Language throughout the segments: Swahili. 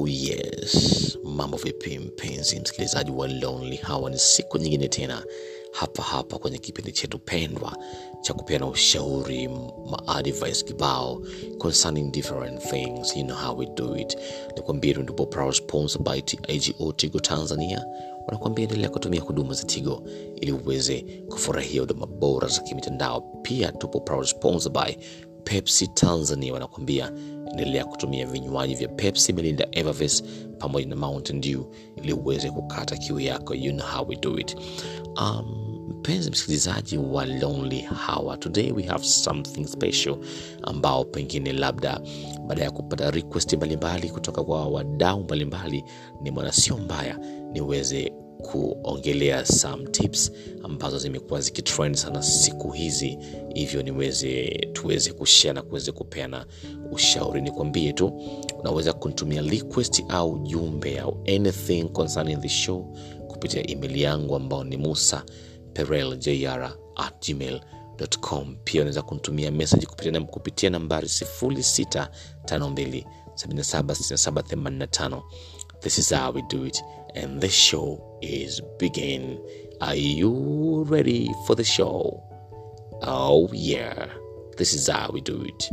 Oh yes, mambo vipi mpenzi msikilizaji wa Lonely? Hawa ni siku nyingine tena hapa hapa kwenye kipindi chetu pendwa cha kupeana ushauri maadvice kibao concerning different things you know how we do it. Nikwambie tu ndipo proud sponsor by TIGO Tigo Tanzania wanakuambia endelea kutumia huduma za Tigo ili uweze kufurahia huduma bora za kimitandao. Pia tupo proud sponsor by Pepsi Tanzania wanakuambia endelea kutumia vinywaji vya Pepsi, Melinda, Evervest pamoja na Mountain Dew ili uweze kukata kiu yako. You know how we do it. Um, mpenzi msikilizaji wa Lonely Hour, today we have something special ambao pengine labda baada ya kupata request mbalimbali kutoka kwa wadau mbalimbali, ni mwana sio mbaya niweze kuongelea some tips ambazo zimekuwa zikitrend sana siku hizi, hivyo niweze tuweze kushare na kuweze kupeana ushauri. Nikwambie tu unaweza kunitumia request au jumbe au anything concerning the show kupitia email yangu ambao ni musa pereljr at gmail.com. Pia unaweza kunitumia message kupitia, kupitia nambari 0652 776785. This is how we do it and the show is begin. Are you ready for the show? Oh yeah, this is how we do it.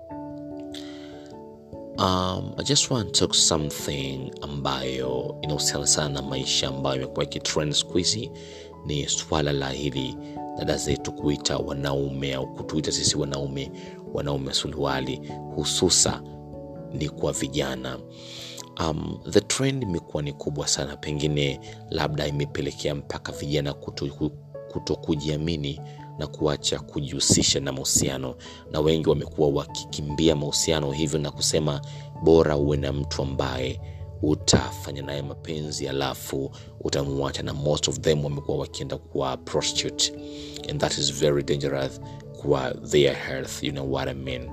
Um, I just want to talk something ambayo inahusiana sana na maisha ambayo imekuwa ikitrend siku hizi, ni swala la hili dada zetu kuita wanaume au kutuita sisi wanaume wanaume suruali, hususa ni kwa vijana. Um, the trend imekuwa ni kubwa sana, pengine labda imepelekea mpaka vijana kuto, kuto kujiamini na kuacha kujihusisha na mahusiano, na wengi wamekuwa wakikimbia mahusiano hivyo na kusema bora uwe na mtu ambaye utafanya naye mapenzi alafu utamwacha, na most of them wamekuwa wakienda kuwa prostitute and that is very dangerous kwa their health, you know what I mean.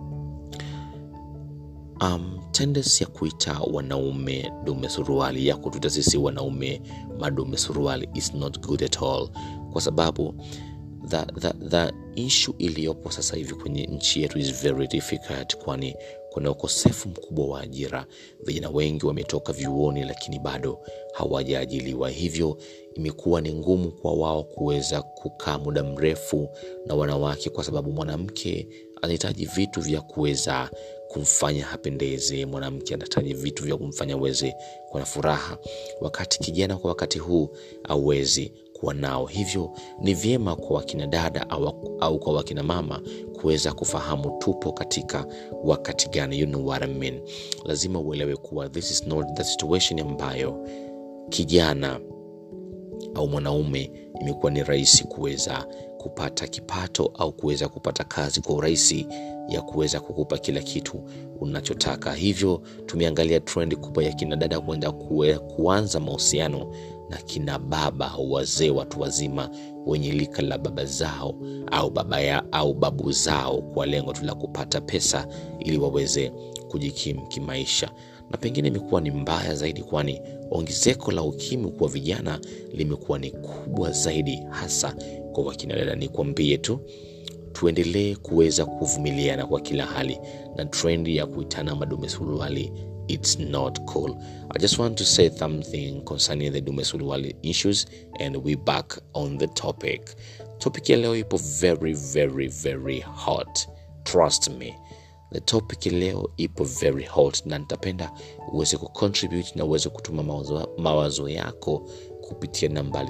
Um, tendency ya kuita wanaume dume suruali ya kutuita sisi wanaume madume suruali is not good at all, kwa sababu the, the, the issue iliyopo sasa hivi kwenye nchi yetu is very difficult, kwani kuna ukosefu mkubwa wa ajira. Vijana wengi wametoka vyuoni, lakini bado hawajaajiliwa, hivyo imekuwa ni ngumu kwa wao kuweza kukaa muda mrefu na wanawake, kwa sababu mwanamke anahitaji vitu vya kuweza kumfanya hapendeze. Mwanamke anahitaji vitu vya kumfanya aweze kuwa na furaha, wakati kijana kwa wakati huu awezi kuwa nao. Hivyo ni vyema kwa wakina dada au, au kwa wakina mama kuweza kufahamu tupo katika wakati gani. You know what I mean. Lazima uelewe kuwa this is not the situation ambayo kijana au mwanaume imekuwa ni rahisi kuweza kupata kipato au kuweza kupata kazi kwa urahisi ya kuweza kukupa kila kitu unachotaka. Hivyo tumeangalia trend kubwa ya kina dada kuenda kuanza mahusiano na kina baba au wazee, watu wazima wenye lika la baba zao au baba ya, au babu zao kwa lengo tu la kupata pesa ili waweze kujikimu kimaisha, na pengine imekuwa ni mbaya zaidi, kwani ongezeko la ukimwi kwa vijana limekuwa ni kubwa zaidi, hasa kwa wakina dada. Nikwambie tu tuendelee kuweza kuvumiliana kwa kila hali, na trendi ya kuitana madume suruali it's not cool. I just want to say something concerning the dume suruali issues and we back on the topic. Topic ya leo ipo very very very hot, trust me. The topic leo ipo very hot, na nitapenda uweze kucontribute na uweze kutuma mawazo, mawazo yako kupitia nambari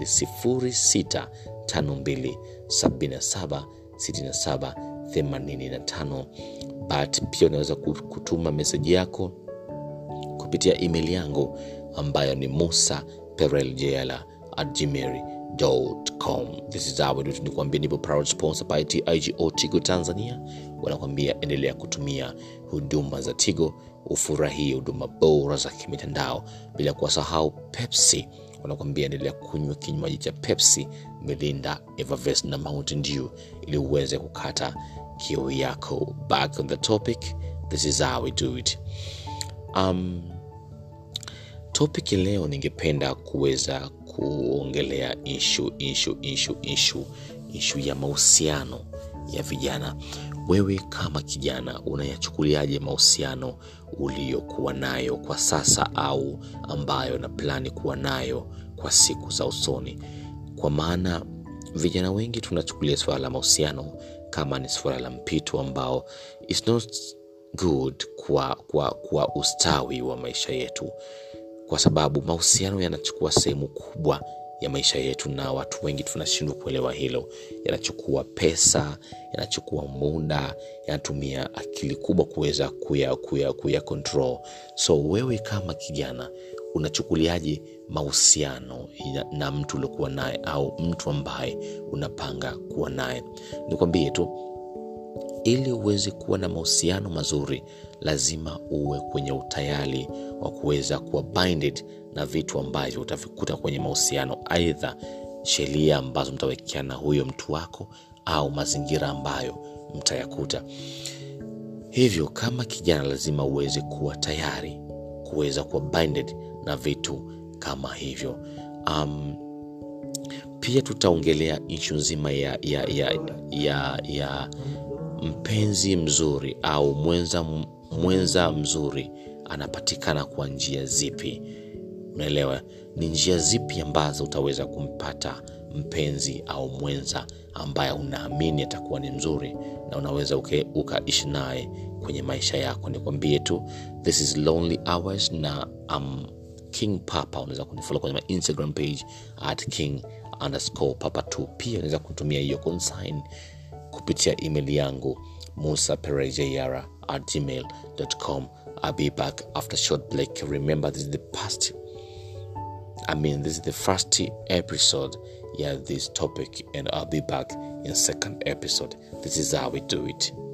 0652776785 but pia unaweza kutuma meseji yako kupitia email yangu ambayo ni musa pereljela at gmail.com. This is how we do it. Nikuambia nipo proud sponsor by TIGO Tigo Tanzania, wanakwambia endelea kutumia huduma za Tigo ufurahie huduma bora za kimitandao, bila kuwasahau Pepsi wanakwambia endelea kunywa kinywaji cha Pepsi, Melinda, Evervest na Mountain Dew ili uweze kukata kiu yako. Back on the topic, this is how we do it. Um, topic leo ningependa kuweza kuongelea ishu ishu ishu ishu ishu ya mahusiano ya vijana. wewe kama kijana unayachukuliaje mahusiano uliyokuwa nayo kwa sasa au ambayo na plani kuwa nayo kwa siku za usoni kwa maana vijana wengi tunachukulia suala la mahusiano kama ni suala la mpito ambao is not good kwa, kwa, kwa ustawi wa maisha yetu kwa sababu mahusiano yanachukua sehemu kubwa ya maisha yetu na watu wengi tunashindwa kuelewa hilo yanachukua pesa yanachukua muda yanatumia akili kubwa kuweza kuya, kuya, kuya control so wewe kama kijana unachukuliaje mahusiano na mtu uliokuwa naye au mtu ambaye unapanga kuwa naye nikwambie tu ili uweze kuwa na mahusiano mazuri lazima uwe kwenye utayari wa kuweza kuwa binded na vitu ambavyo utavikuta kwenye mahusiano aidha sheria ambazo mtawekeana huyo mtu wako au mazingira ambayo mtayakuta hivyo kama kijana lazima uweze kuwa tayari kuweza kuwa binded na vitu kama hivyo um, pia tutaongelea ishu nzima ya, ya, ya, ya, ya mpenzi mzuri au mwenza, mwenza mzuri anapatikana kwa njia zipi unaelewa ni njia zipi ambazo utaweza kumpata mpenzi au mwenza ambaye unaamini atakuwa ni mzuri na unaweza ukaishi naye kwenye maisha yako nikwambie tu this is lonely hours na um, king papa unaweza kunifolo kwenye instagram page at king underscore papa 2 pia unaweza kutumia hiyo consign kupitia email yangu musa perejayara at gmail.com i'll be back after short break remember this is the past i mean this is the first episode yeah this topic and i'll be back in second episode this is how we do it